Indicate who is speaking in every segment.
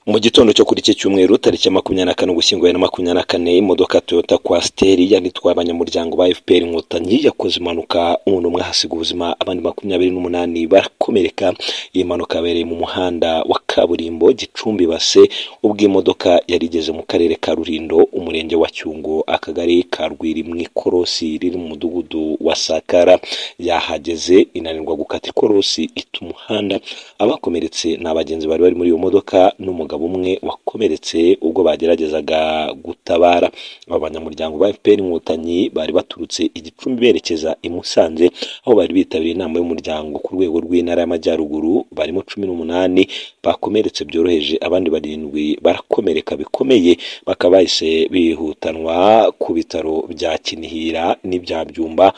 Speaker 1: Mu gitondo cyo kuri iki cyumweru tariki ya makumyabiri na kane Ugushyingo bibiri na makumyabiri na kane imodoka Toyota Coaster yari itwaye abanyamuryango ba FPR Inkotanyi yakoze impanuka umuntu umwe ahasiga ubuzima abandi makumyabiri n'umunani barakomereka. Iyi mpanuka yabereye mu muhanda wa kaburimbo Gicumbi Base ubwo imodoka yari igeze mu karere ka Rulindo umurenge wa Cyungo akagari ka Rwiri mu ikorosi riri mu mudugudu wa Sakara yahageze inanirwa gukata ikorosi ita umuhanda abakomeretse ni abagenzi bari bari muri iyo modoka n'umugabo umwe wakomeretse ubwo bageragezaga gutabara aba banyamuryango ba FPR inkotanyi bari baturutse igicumbi berekeza i Musanze aho bari bitabiriye inama y'umuryango ku rwego rw'intara y'amajyaruguru barimo cumi n'umunani bakomeretse byoroheje abandi barindwi barakomereka bikomeye bakaba bahise bihutanwa ku bitaro bya Kinihira n'ibya Byumba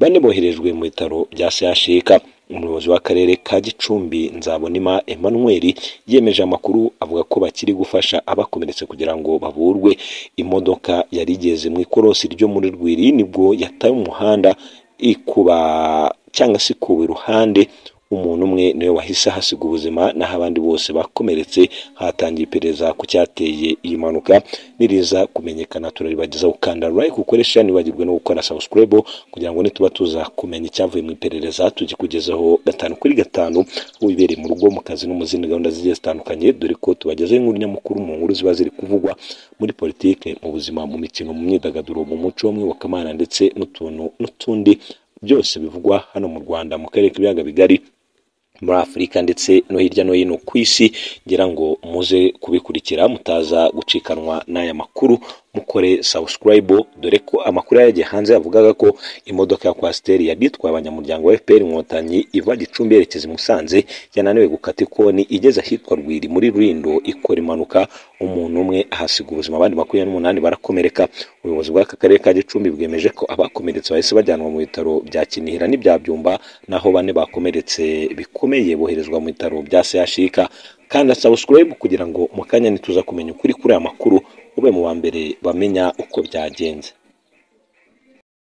Speaker 1: bane boherejwe mu bitaro bya Sehashika umuyobozi w'akarere ka Gicumbi Nzabonima Emmanuel yemeje amakuru avuga ko bakiri gufasha abakomeretse kugira ngo bavurwe imodoka yari igeze mu ikorosi ryo muri Rwiri nibwo yataye umuhanda ikuba cyangwa se ikuba iruhande umuntu umwe niwe wahise ahasiga ubuzima naho abandi bose bakomeretse hatangiye iperereza ku cyateye iyi mpanuka niriza kumenyekana turaribagezaho gukanda like ukoresha nibagirwe no gukora subscribe kugira ngo nituba tuza kumenya icyavuye mu iperereza tugikugezeho gatanu kuri gatanu wibereye mu rugo mu kazi no mu zindi gahunda zigiye zitandukanye dore ko tubagezeho inkuru nyamukuru mu nkuru ziba ziri kuvugwa muri politike mu buzima mu mikino mu myidagaduro mu muco w'umwibokamana ndetse n'utuntu n'utundi byose bivugwa hano mu Rwanda mu karere k'ibiyaga bigari muri afurika ndetse no hirya no hino ku isi ngira ngo muze kubikurikira mutaza gucikanwa n'aya makuru mukore subscribe dore ko amakuru yagiye hanze yavugaga ko imodoka ya kwasiteri yabitwaye abanyamuryango wa FPR inkotanyi iva Gicumbi yerekeza i Musanze yananiwe gukata ikoni igeze ahitwa Rwiri muri Rulindo ikora impanuka umuntu umwe ahasiga ubuzima abandi makumyabiri n'umunani barakomereka ubuyobozi bw'aka karere ka Gicumbi bwemeje ko abakomeretse bahise bajyanwa mu bitaro bya Kinihira n'ibya Byumba naho bane bakomeretse bikomeye boherezwa mu bitaro bya CHUK kanda subscribe kugira ngo mu kanya nituza kumenya ukuri kuri aya makuru ube mu ba mbere bamenya uko byagenze